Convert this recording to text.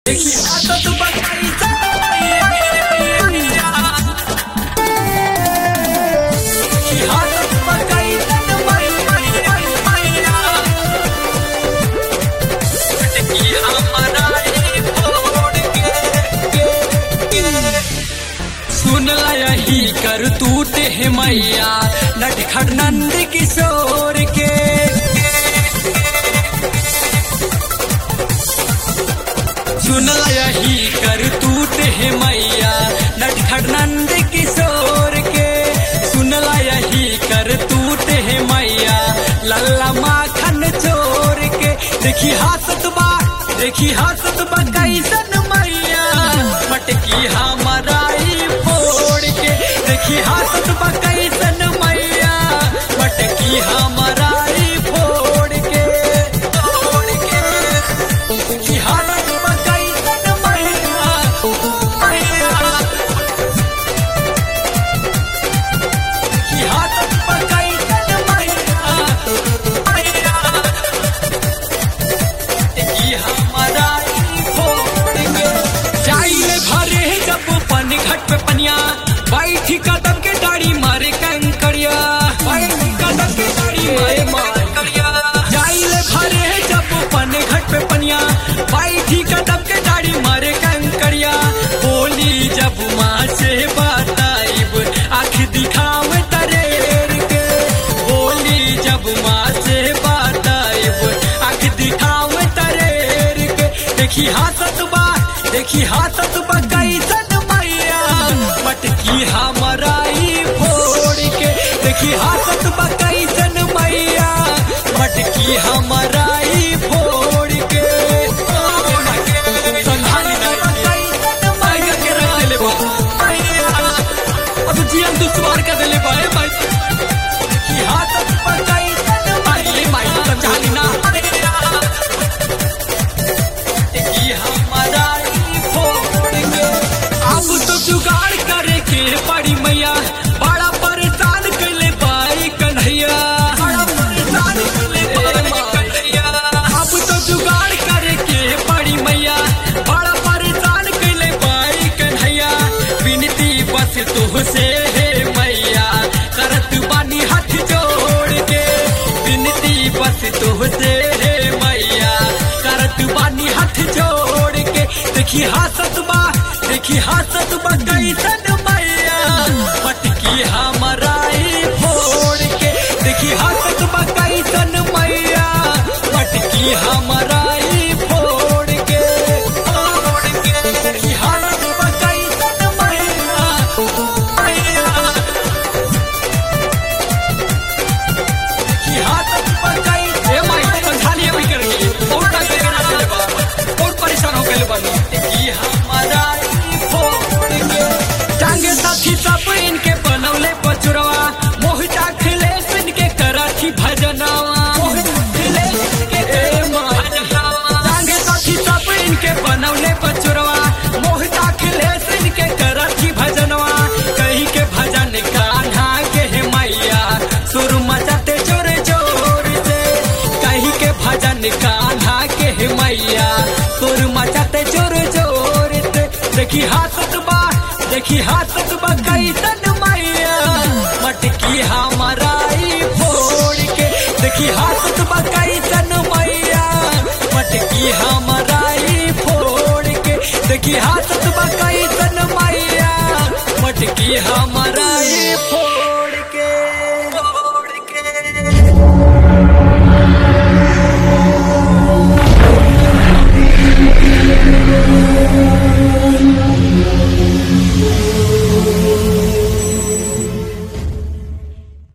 देखी आदत बनाई मैया देखी आदत बनाई मैया देखी हमारा ये फोड़ के सुन यही कर तूते है मैया नटखट नंद किशोर के सुन यही कर तूते है मैया नटखट नंद किशोर के सुन यही कर तूते है मैया लल्ला माखन चोर के देखी हासत बा देखी हासत बा कैसन मैया मटकी हमाराई फोड़ के देखी हासत बा कैसन मैया मटकी हमाराई फोड़ के फोड़ के देखी हासत बा कैसन मैया मैया देखी हासत बा कैसन मैया मैया देखी हमारा ई फोड़ के जाइले भरे जब पानी घट पे पनिया बैठी कदम के डाड़ी मारे कंकड़िया बैठी कदम के डाड़ी मारे कंकड़िया जाइले भरे जब पानी घट पे पनिया बैठी कदम के डाड़ी मारे कंकड़िया बोली जब माँ से बताइब आँख दिखावे तरेर के बोली जब माँ से बताइब आँख दिखावे तरेर के देखी हाथत बा देखी हाथत बा कैसन मैया मटकी हमाराई फोड़ के देखी हाथत बा कैसन मैया मटकी हमाराई फोड़ के संधानी ना कैसन मैया के रख देले बा मैया अब जीवन दुश्वार कर देले बा ए भाई देखी हाथत बा कैसन मारी माई संधानी ना देखी हमारा ई फोड़ के अब तो जुगाड़ करे के पड़ी मैया बड़ा परेशान कैले बाई कन्हैया बड़ा परेशान कैले बाई कन्हैया अब तो जुगाड़ करे के पड़ी मैया बड़ा परेशान कैले बाई कन्हैया विनती बस तुहसे है मैया करत बानी हाथ जोड़ के विनती बस तुहसे है मैया करत बानी हाथ जोड़ के देखी हासत बा देखी हासत बा कैसन मैया मटकी हमाराई फोड़ के देखी हासत बा कैसन मैया मटकी हमाराई फोड़ के फोड़ के देखी हासत बा कैसन मैया मैया देखी हासत बा कैसन ए माई समझालिए भी करेंगे बहुत तक करना चले बा बहुत परेशान हो गए बानी देखी हमारा ई फोड़ के टांगे साथी सब इनके बनौले पचुरवा मोहिता खिलेश इनके कराठी भजनवा मोहिता खिलेश इनके ए भजनवा टांगे साथी सब इनके बनौले पचुरवा मोहिता खिलेश इनके कराठी भजनवा कहीं के भजन कान्हा के हे मैया सुर मचाते जोर जोर से कहीं के भजन कान्हा के हे मैया सुर मचाते जोर जोर से देखी हाथत बा देखी हाथत बा कैसन मैया मटकी हमाराई फोड़ के देखी हाथत बा कैसन मैया मटकी हमाराई फोड़ के देखी हाथत बा कैसन मैया मटकी हमाराई फोड़